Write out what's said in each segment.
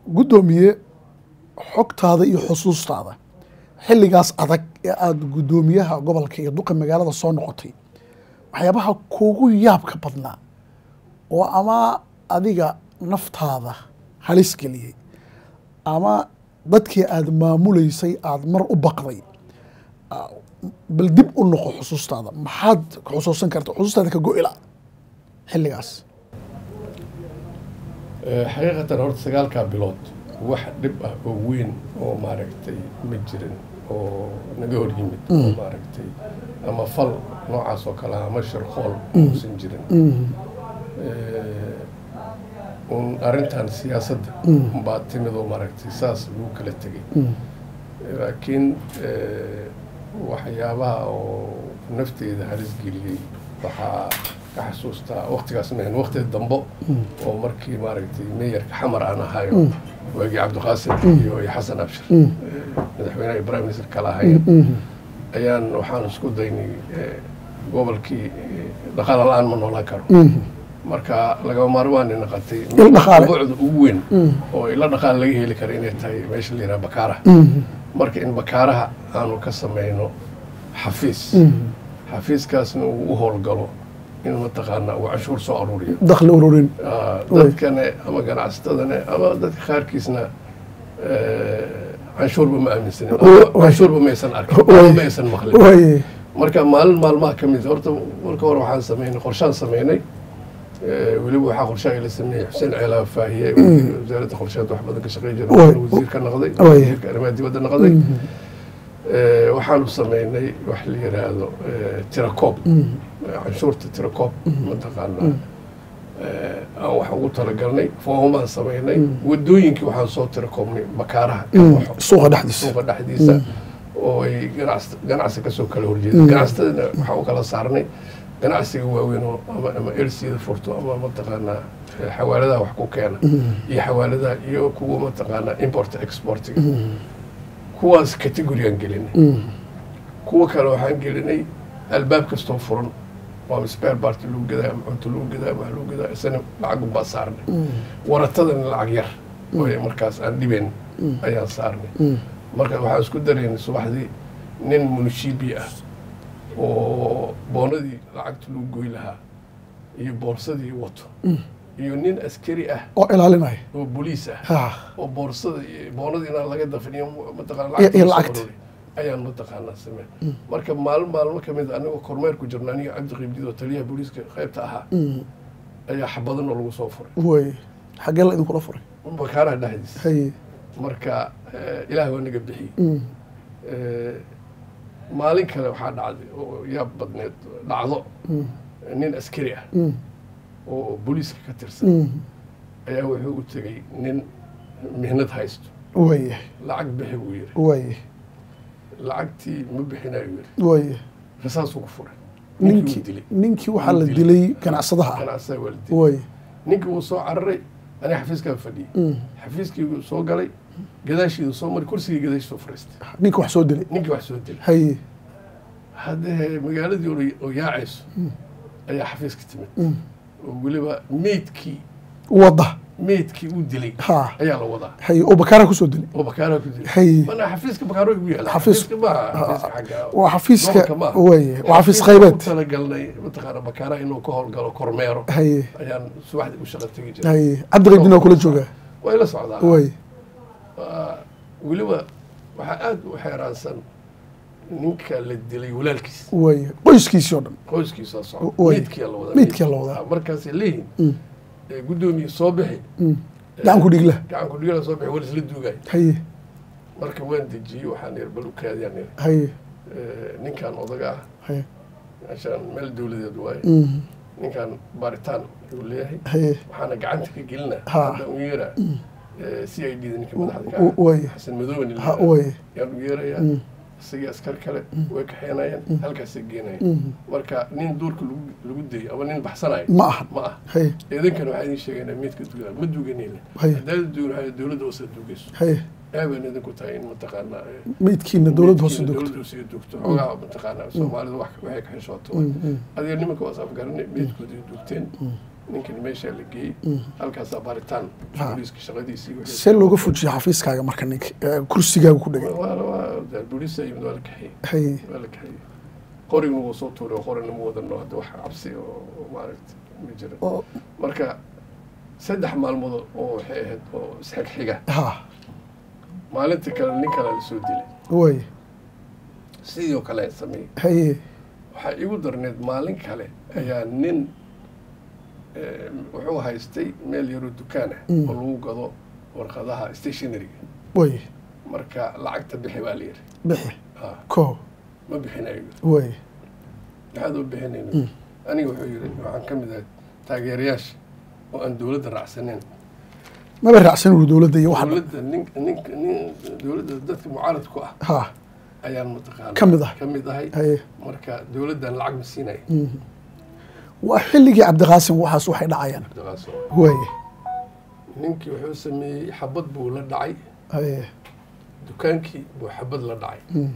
guddoomiye xogtaada iyo xusuustaada xilligaas adag ee aada guddoomiyaha gobolka iyo duqa magaalada soo noqotay waxyaabaha kuugu yaabka badnaa oo ama adiga naftaada halis geliyey ama dadkii aada maamuleysay aada mar u baqday ah, bal dib u noqo xusuustaada maxaad ka xusuusan karta xusuustaada ka go-ila xilligaas xaqiiqatan horta sagaalkaa bilood wax dhib ah oo weyn oo maaragtay ma jirin oo naga hor yimid oo maaragtay ama fal noocaas oo kale ah ama shirqool uusan jirin un arrintan siyaasadda baa timid oo maaragtay saas lagu kala tegay laakiin waxyaabaha oo nafteeda halis geliyey waxaa ka xasuustaa waktigaas mahan wakti dambo oo markii maaragtay meeyarka xamar aan ahayo waagii cabdiqaasim iyo iyo xasan abshir madaxweynaha iyo prime minister kala ahayen ayaan waxaan isku daynay gobolkii dhaqaala la-aan ma noolaan karo marka lagama maarmaan ay naqatay Il dhaqaale. buucda ugu weyn oo ila dhaqaale laga heli kara inay tahay meesha la yidhaha bakaaraha marka in bakaaraha aanu ka samayno xafiis xafiiskaasna uu u howlgalo in mataqaanaa uu canshuur soo aruuriyo dakhli ururin Ah, dadkane ama ganacsatadane ama dadka qaarkiisna eh, canshuurba ma aaminsanin Wa- wa- canshuurba ma aysan arkin Wa- ama ma aysan maqlin waaye marka maalin maalmaha ka mid horta marka hore waxaan sameynay qorshaan sameynay Eh, weliba waxaa qorshaha ila sameeyey xuseen ceelaa faahiye wasaaradda qorsheed wax badan ka shaqey jira Way. wasiir ka noqday Way. wasiirka arrimaha dibadda noqday Eh, waxaanu sameynay wax la yiraahdo eh, tirakoob canshuurta tirakoob mataqaanaa eh, aan wax ugu talagalnay foomaan sameynay wadooyinkii waxaan soo tirakoobnay bakaaraha ka baxo suuqa dhexdiisa suuqa dhexdiisa oo ay ganacsi ganacsi kasoo kala horjeeda ganacsatadana waxaa u kala saarnay ganacsiga waaweyn oo ama ama elsiida furto ama mataqaanaa eh, xawaaladaha wax ku keena iyo xawaaladaha iyo kuwa mataqaanaa import exportiga kuwaas categoriyan gelinay kuwa kale waxaan gelinay albaab kastoo furan waa spare part lagu gadaa ama cunto lagu gadaa ama wax lagu gadaa isana lacag unbaa saarnay waratadana lacag yar oo ay markaas aan dhibayn ayaan saarnay marka waxaan isku daraynay subaxdii nin munishibi ah oo boonadii lacagta lagu goy lahaa iyo boorsadii wato iyo nin askari ah oo ilaalinaya oo boliis ah ha oo boorsada iyo boonadii inaan laga dafin iyo mataqaana Iyo- iyo lacagta lacagta. soo aroori ayaan mataqaanaa sameen marka maalin maalmo ka mid a anigoo kormeer ku jirna aniga cabdi qiibdid oo taliyaha booliiska qaybta ahaa ayaa xabadanoo lagu soo furay waaye xaggee la idinkula furay bakaaraha dhexdiisa haye marka eh, ilaah waa naga bixiyey Mm. Eh, maalin kale waxaa dhacday oo yaab badneed dhacdo nin askari ah Mm. oo booliiska ka tirsan Mm. ayaa wuxuu u tegey nin mihnad haysto waaye lacag bixi buu yidhi waaye lacagtii ma bixinayo yidhi waaye rasaasuu ku furay ninkii ninkii uu dilay ninkii waxaa la Uu dilay. dilay ganacsadaha ah ganacsadaa waa la dilay waaye ninkii wuu soo cararay aniga xafiiskaa fadhiyey Mm. xafiiskii soo galay gadaashiidu soo maray kursigii gadaashii soo fariistay ninka wax soo dilay ninkii wax soo dilay haye haddee magaaladii oo- oo yaacayso ayaa xafiiska timid oo weliba meydkii wadda meydkii uu dilay ha ayaa la wadaa haye oo bakaara kusoo dilay oo bakaaraha ku dilay haye mana xafiiska bakaaro igu yaala Xafiis- xafiiska maaha xafiiska xagga waa xafiiska gobolka maaha. waaye waa xafiis Xafiiska qaybeed ku talagalnay mataqaana bakaaraha inuu ka howlgalo kormeero haye ayaan subaxdii u shaqo tegi jiray haye cabdiqaybdin waa kula joogaa way la socdaa waaye Waa- weliba waxaa aada u xeeraansan ninka la dilay walaalkiis waaye qoyskiisii oo dhan qoyskiisa socda Way. meydkiyaa la wadaa Meydkiyaa la wadaa. markaasay leeyihin Mm. ee, guddoomiye soo bixi gacan ku dhigla gacan ku dhigala soo bixi war isla duugay haye marka waan dejiyey waxaan yidhi bal u kaadiyaan yidhi haye Ee, ninkan odaga ah haye meeshaan meel dowladeed waaye Mm. ninkan baaritaan ayuu leeyahay haye waxaana gacanta ka gelinaa Ha. hadda u yeeraa c i d da ninka madaxda ka W- ah waaye xasan madoobe nin la ha yidhaahdo. waaye yaan u yeerayaa Mm. isagii askar kale way kaxeenayeen halkaasay geenayeen Mm. marka nin duurka lagu lagu dayay ama nin baxsanayo ma ahan ma ah haye idinkana waxaa idin sheegaynaa meydka duugaa ma duuganayna Haye. haddaada duugan waxaa dowladda hoose duugayso haye aabaan idinku tahay in mataqaanaa eh, meydkiina dowladda hoose meydkiina dogto dowladda hoose dugto xoogaa mataqaanaa soomaalida wax waxay ka xishooto Mm, mm. adiga nimanka waas afgaranay meydkoodii dugteen ninkani meeshaa la geeyey halkaasaa baaritaan Ha. booliiska shaqadiisii wixii- see looga fujiya xafiiskaaga marka ninka eh, kursigaaga ku dhegay waa waa booliisa yimid waa la kaxiyey hay waa la kaxiyey qorigna wuu soo tuuray oo qorina ma wadano hadda wax cabsi oo oo maaragta ma jira oo marka saddex maalmood oo waxay ahayd oo isxigxiga ha maalintii kale nin kale la soo dilay way sidii oo kale ay sameeyey haye waxaa igu darneed maalin kale ayaa nin eh, wuxuu haystay meel yaroo dukaan ah Mm. oo lagu gado warqadaha stationaryga way marka lacagta bixi baa la yidhi bixi Ah, ko ma bixinayo way maxaad u bixinayna Mm. aniga wuxuu yidhi waxaan ka mid ahay taageerayaasha oo aan dowladda raacsaneyn maba raacsan uu dowladda iyo waxa dowladda nin nin nin dowladda dadka mucaaradku ah ha ayaan mataqaana Ka mid ah. ka mid ahay haye marka dowladdan lacag ma siinaya mhm. waa xilligii cabdiqaasim waxaas waxay dhacayaan Cabdiqaasim. way ninkii wuxuu sameeyey xabad buu la dhacay haye dukaankii buu xabad la dhacay Mm.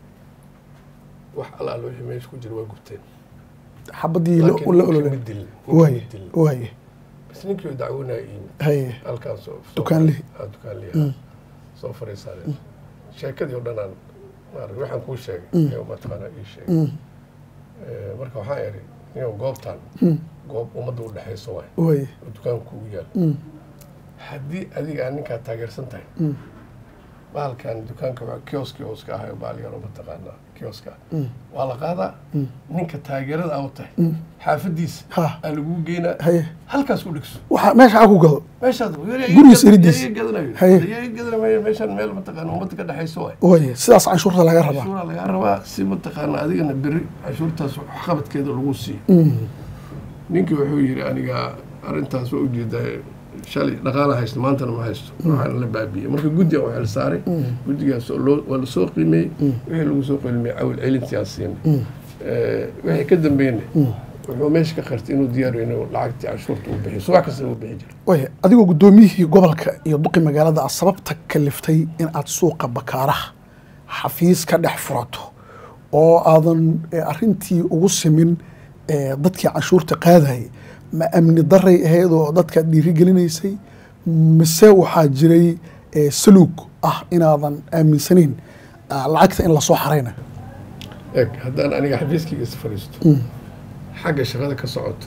wax alaal wixii meesha ku jira waa gubteen xabadii la Laakiin la ninkii ololay ma dilin, ninkii way ma dilin. way bas ninkii oo dacwoonaya yimid haye halkaas oo- soo- Dukaanlihi. ah, dukaanlihi Mm. ah. soo fariisanay sheekadii oo dhan aan maarag waxaan kuu sheegay Mm. ayuu mataqaanaa ii sheegay Mm. Eh, marka waxaan idhi niyow goobtan Mm. goob ummadda u dhexayso waay way oo dukaanku kugu yaal Mm. haddii adiga aan ninkaa taageersan tahay Mm. bahalkan dukaanka waa kioski hooska ahayo baal yaroo mataqaanaa kioska Mm. waa la qaadaa Mm. ninka taageerada aa u tahay Mm. xaafadiisa ha aa lagu geynaa haye halkaas ku dhigso waxa meesha ha ku gado meeshaad Gurigiis iridiis. gadanayo Haye. iyaga gadanayo meeshan meel mataqaana ummadda ka dhexayso waay way sidaas canshuurta laga rabaa cashuuraa lagaa rabaa si mataqaana adigana beri cashuurtaas waxqabadkeeda lagu siiyo Mm. ninkii wuxuu yidhi aniga arrintaas waa ujeedaa shalay dhaqaala haysto maantana ma haysto waxaan la baabiyey marka guddi aan waxel saaray guddigaas oo loo- waa lasoo qiimeeyey wixii lagu soo qiimeeyey cawil celintiaan siinay Eh, wixii ka dambeeyna wuxuu meesha ka qartay inuu diyaar yahay inuu lacagtii cashuurta uu bixiyo subax kasta uu bixi jiray way adigoo guddoomiyihii gobolka iyo duqi magaalada aad sababta kaliftay in aad suuqa bakaaraha xafiis ka dhex furato oo aadan eh, arrintii ugu simin eh, dadkii canshuurta qaadayay ma amni daray ahayd oo dadka dhiirigelinaysay mise waxaa jiray eh, saluug ah inaadan aaminsanayn ah, lacagta in lasoo xarayna eeg haddaan aniga xafiiskayga is fadhiisto xagga shaqada ka socoto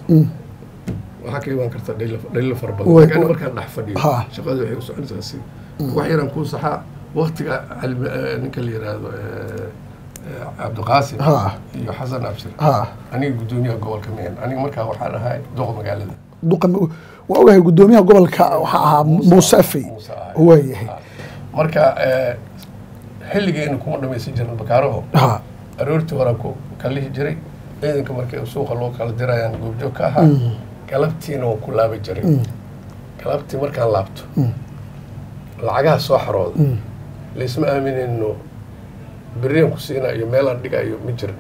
waxaa ka imaan karta dhaliilo fara badan Way- laakiin aniga markaan dhex fadhiyo Ha. shaqada waxay u soconaysaa si wax yaraan kuu saxaa waktiga cali- eh, ninka la yidhaahdo eh, eh, cabdiqaasim Ha. iyo xasan abshir ha aniga guddoomiyaha gobolka miyan aniga markaa waxaan ahay doqa magaalada duqa waa ogahay guddoomiyaha gobolka waxaa ahaa muuse afey Muuse ahay. waayahay Ha. marka eh, xilligeena kuma dhamaysan jirin bakaaraho ha aroortii horaa ku kalihi jiray ciidanka markii suuqa loo kala dirayaan goobjoog ka ahaa galabtiina waan ku laabi jiray galabtii markaan laabto lacagaha soo xarooda laysma aaminayno beriyan ku siinaa iyo meelaan dhigayo ma jirin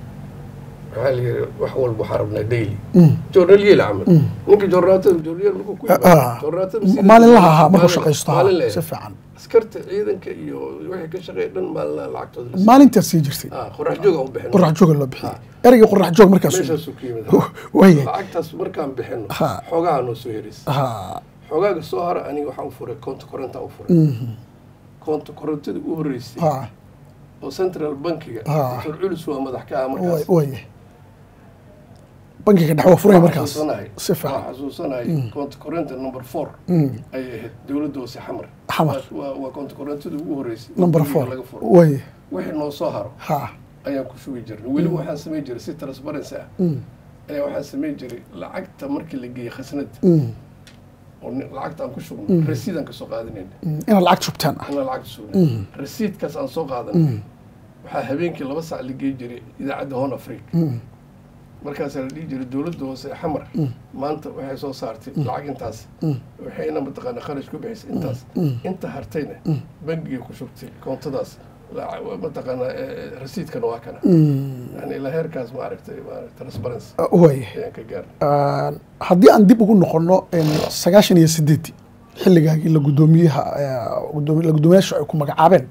maxaa la yidhi wax walba waxaa rabnaa daily joornalyeel camal ninka joornaatada joornalyeel markuu ku Ah. joornaatada maalin laha ahaa markuu shaqaysto ha, maalin la si fiican askarta ciidanka iyo wixii ka shaqeeya dhan maalin laha lacagtooda la siiyo. maalintaas sii jirtay Ah, qorax jooga u bixin qorax jooga loo bixiyey ereyga qorax joog markaas meeshaasuu ku yimid waayahay lacagtaas markaan bixino Ha. xoogaha noo soo heraysa ha xoogaaga soo hara aniga waxaan u furay koonta koronta u furay koonta korontada u horreysay ha oo central bankiga Ha. dr culus waa madax ka ah markaas waayahay bankiga dhex waa furaya Waan markaas xasuusanahay. si fiican waan xasuusanahay koonta koronta number four Mm. ayay ahayd dowladda hoose xamar Xamar. waa waa koonta korontada ugu horreysay oo number guriga four laga furo waayahay wixii noo soo haro ha ayaan ku shugi jirnay weliba waxaan samayn jiray si transparency ah Mm. ayaa waxaan samayn jiray lacagta markii la geeyey khasnada Mm. oo ni- lacagta aan ku shugno rasiidaan ka soo qaadanayna Mm. inaad lacag shubtaan ah inaan lacagta sugna rasiidkaas aan soo qaadanay waxaa habeenkii laba sac la geey jiray idaacadda hon africa markaasaa la dhihi jiray dowladda hoose ee xamar maanta waxay soo saartay lacag intaas waxayna mataqaana kharash ku bixisay intaas inta hartayna bangigay ku shubtay koontadaas la- mataqaana eh, rasiidkana waa kana yani ilaa heerkaas maaragtay maaragtay transparency waayahay ayaan ka gaarnay Ah, haddii aan dib ugu noqono een, sagaashan iyo sideedii xilligaagii la guddoomiyaha eh, guddoomi- la guddoomiyaashu ay ku magacaabeen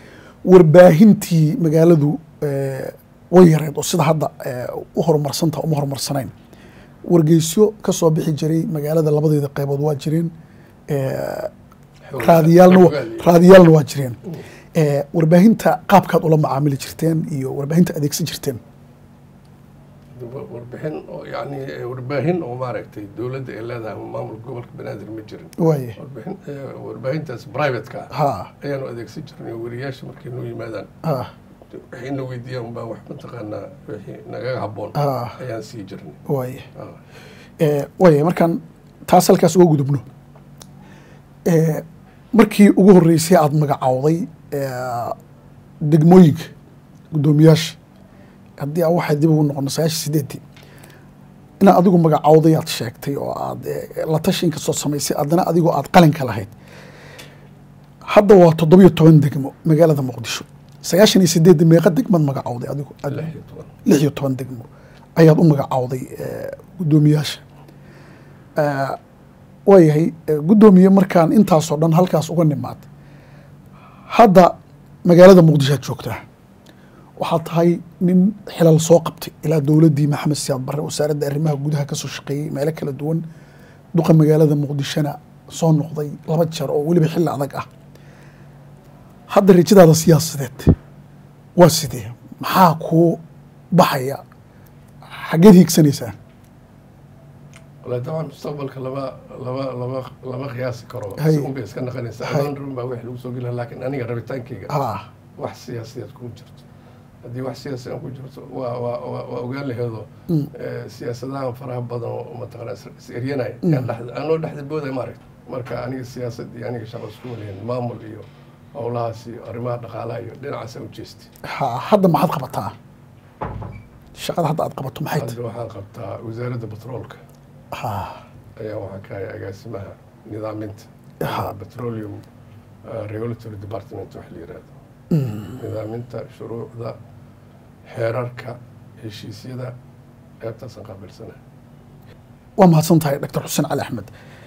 warbaahintii magaaladu eh, way yareed oo sida hadda eh, u horumarsanta uma horumarsanayn wargeysyo ka soo bixi jiray magaalada labadeeda qaybood waa jireen Eh, raadiyaalna wa- raadiyaalna waa jireen Eh, warbaahinta qaabkaad ula macaamili jirteen iyo warbaahinta adeegsan jirteen warbixin oo yani eh, warbaahin oo maaragtay dowladda ay leedahay ama maamulka gobolka banaadir ma jirin waaye warbixin eh, warbaahintaas private-ka ah ha ayaanu adeegsan jirnay wariyaasha markay noo yimaadaan ha waxay na weydiiyaan baa wax mataqaanaa wixii nagaga habboon Ah. ayaan sii jirnay waaye Ah. Eh, waaye markaan taas halkaas uga gudubno Eh, markii ugu horreysay aada magacowday eh, degmooyinka guddoomiyaasha haddii aan waxay dib ugu noqono sagaashan sideedii inaad adigu magacowday aad sheegtay oo aad eh, la tashi inkastoo samaysay haddana adigoo aad qalinka lahayd hadda waa toddobiyo toban degmo magaalada muqdisho sagaashan iyo sideedda meeqa degmaad magacowday adigu lix iyo toban lix iyo toban degmo ayaad u magacowday eh, guddoomiyaasha Eh, waayahay eh, guddoomiye markaan intaasoo dhan halkaas uga nimaad hadda magaalada muqdisho aad joogtaa waxaad tahay nin xilal soo qabtay ilaa dowladdii maxamed siyaad barre wasaaradda arrimaha gudaha kasoo shaqeeyey meelo kala duwan duqa magaalada muqdishona soo noqday laba jeer oo weliba xilli adag ah hadda rajadaada siyaasadeed waa sidee maxaa kuu baxaya xaggeed hiigsanaysaa walahi dabcan mustaqbalka lama lama lama lama qiyaasi karo Hay. si un bay iska naqanaysaa Hay. amaan run baa wix lagu soo gelin laakiin aniga rabitaankayga ah wax siyaasiyaed ku jirto haddii wax siyaasiyan ku jirto waa waa waa waa ogaan laheedo eh, siyaasadahan faraha badan oo mataqana is eryanaya yaan dhexda anoo dhexda booday maaragta marka aniga siyaasad iyo aniga shaqo isku walayn maamul iyo howlahaas iyo arrimaha dhaqaalaha iyo dhinacaasa u jeestay ha hadda maxaad qabataa shaqada hadda aad qabato maxay tahay hadda waxaan qabtaa wasaaradda batroolka ha ayaa waxaan ka hay agaasimaha nidaaminta Ha. petroleum uh, regulatory department wax la yihahdo nidaaminta shuruucda xeerarka heshiisyada qaybtaasaan qaabilsanahay waa mahadsan tahay doctor xuseen cali axmed